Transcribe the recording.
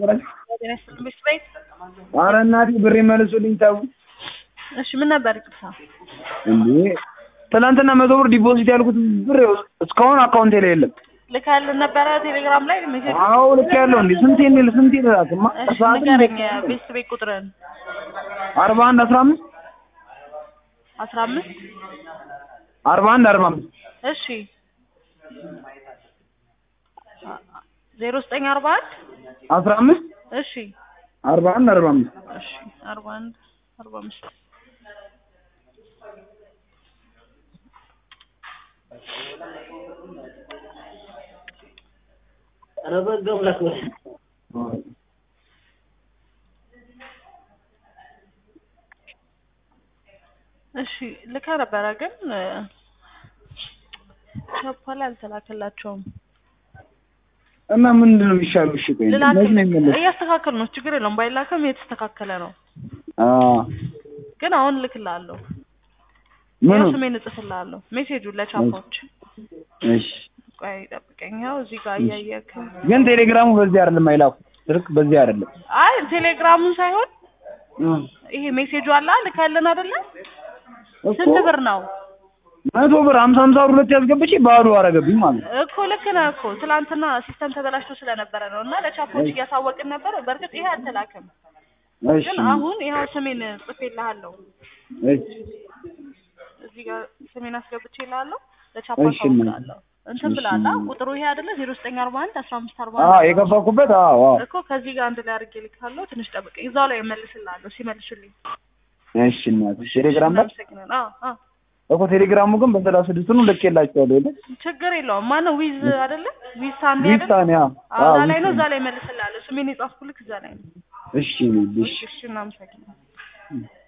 ነበራችሁ? ጤና ይስጥልኝ ቤት ቤት ኧረ እናቴ ብሬ መልሱልኝ ተው። እሺ ምን ነበር ይቅርታ እንዴ ትናንትና መቶ ብር ዲፖዚት ያልኩት ብር እስካሁን አካውንቴ ላይ የለም። ልካልን ነበረ ቴሌግራም ላይ ሜሴጅ አዎ ልክ ያለው እንዴ ስንቴ እንዴ ስንቴ ልላክማ እሺ ንገረኝ ቤት ቤት ቁጥርን አርባ አንድ አስራ አምስት አስራ አምስት አርባ አንድ አርባ አምስት እሺ ዜሮ ዘጠኝ አርባ አንድ አስራ አምስት እሺ አርባ አንድ አርባ አምስት እሺ አርባ አንድ አርባ አምስት ኧረ በህግ አምላክ በል። እሺ ልካ ነበረ ግን ቻፓ ላይ አልተላከላቸውም እና ምንድን ነው የሚሻለው? እሺ ቆይ መች ነው የሚመለስ? እያስተካከል ነው ችግር የለውም ባይላከም የተስተካከለ ነው አዎ ግን አሁን እልክልሃለሁ ምኑ? ያው ስሜን እጽፍልሃለሁ ሜሴጁን ለቻፓዎች እሺ ቆይ ጠብቀኝ ያው እዚህ ጋር እያየክ ግን ቴሌግራሙ በዚህ አይደለም አይላኩ ስልክ በዚህ አይደለም አይ ቴሌግራሙን ሳይሆን እም ይሄ ሜሴጁ አለ ልካለን አይደለ እኮ ስንት ብር ነው መቶ ብር ሀምሳ ሀምሳ ብር ሁለት ያስገብቼ ባዶ አረገብኝ ማለት ነው። እኮ ልክ ነህ እኮ ትላንትና ሲስተም ተበላሽቶ ስለነበረ ነው እና ለቻፖች እያሳወቅን ነበር በእርግጥ ይሄ አልተላከም እሺ ግን አሁን ይኸው ስሜን ጽፌልሃለሁ እሺ እዚህ ጋር ስሜን አስገብቼልሃለሁ ለቻፓ እሺ፣ ምን? አሳውቃለሁ እንትን ብላላ ቁጥሩ ይሄ አይደለ ዜሮ ዘጠኝ አርባ አንድ አስራ አምስት አርባ አዎ አንድ የከፋኩበት አዎ አዎ እኮ ከዚህ ጋር አንድ ላይ አድርጌ ልካለሁ ትንሽ ጠብቀኝ እዛው ላይ እመልስልሃለሁ ሲመልሱልኝ እሺ እናት ቴሌግራም ላይ እናመሰግናለን አዎ አዎ እኮ ቴሌግራሙ ግን በሰላሳ ስድስት ነው ልኬላቸዋለሁ የለ ችግር የለውም ማነው ዊዝ አይደለ ዊዝ ሳንዴ አይደለ ዊስታን ያ አዎ አዎ እዛ ላይ ነው ዊስታን። እዛ ላይ እመልስልሃለሁ ስሜን የጻፍኩልክ እዛ ላይ ነው እሺ እሺ እሺ እሺ እናመሰግናለን